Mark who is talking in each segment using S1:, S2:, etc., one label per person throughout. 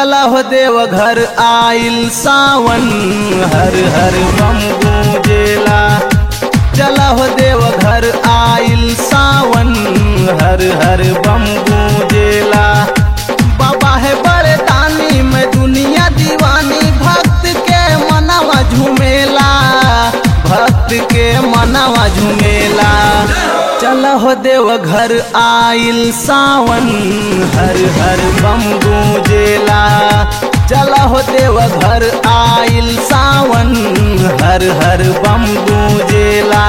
S1: चला हो देव घर आइल सावन हर हर बम गूंजेला चला हो देव घर आइल सावन हर हर बम गूंजेला बाबा है बड़े दानी में दुनिया दीवानी भक्त के मनवा झूमेला भक्त के मनवा झूमेला चल हो देव घर आइल सावन हर हर बम गूंजेला चल हो देव घर आइल सावन हर हर बम गूंजेला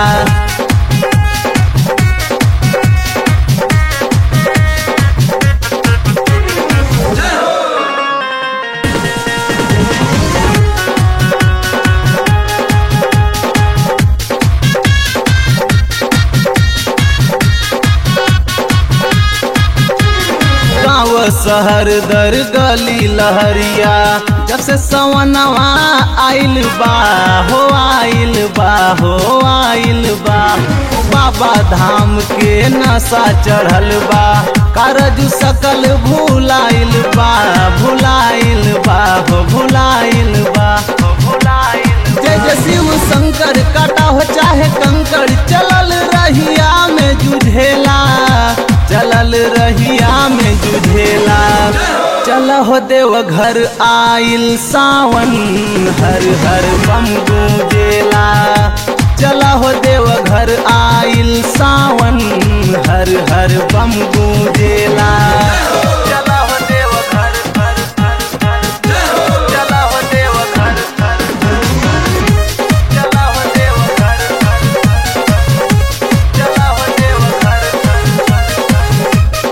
S1: गाँव शहर दर गली लहरिया जब से सवनवा आइल बा हो आइल बा हो आइल बा बाबा धाम के नशा चढ़ल बा कारज सकल भुलाइल बा भुलाइल बा हो भुलाइल बा हो भुलाइल जय जय शिव शंकर काटा हो चाहे कंकर चलल रहिया में जुझेला चलल रहिया में जुझेला चल हो देव घर आइल सावन हर हर बम गूंजेला चल हो देव घर आइल सावन हर हर बम गूंजेला चल हो देव घर घर घर घर चल हो देव घर घर चल हो देव घर घर चल हो देव घर घर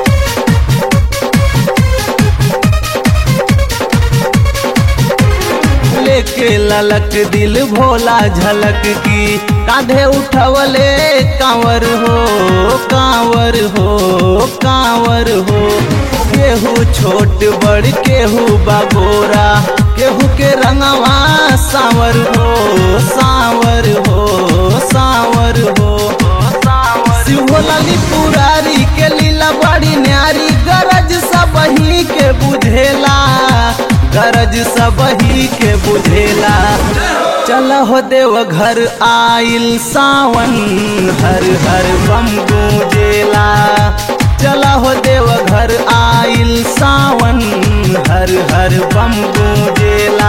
S1: लेके ललक दिल भोला झलक की कांधे उठवले कांवर हो कांवर हो कांवर हो केहू छोट बड़ केहू बागोरा केहू के रंगवा सावर हो सावर हो सावर हो शिव भोला पुरारी के लीला बड़ी न्यारी गरज सब ही के बुझेला गरज सब ही के बुझेला चल हो देव घर आइल सावन हर हर बम गूंजेला चल हो देव घर आइल सावन हर हर बम गूंजेला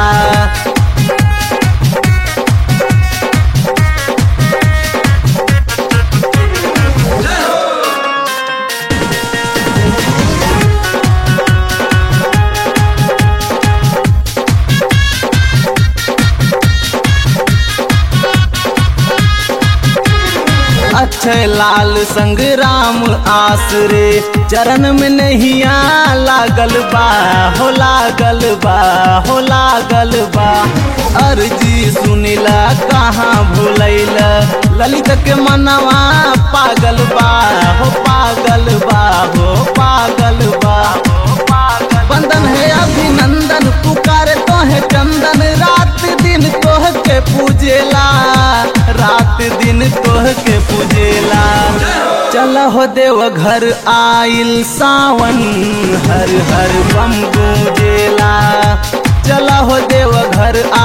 S1: अक्षय लाल संग राम आसरे चरण में नहिया लागल बा हो लागल बा हो लागल बा अर्जी सुनिला कहाँ भूलैला ललित के मनवा पागल बा हो पागल बा हो पागल बा हो पागल बंदन है अभिनंदन पुकार तो है चंदन रात दिन तोह के पूजेला रात दिन तोह के पूजेला चल हो देव घर आइल सावन हर हर बम गूंजेला चल हो देव घर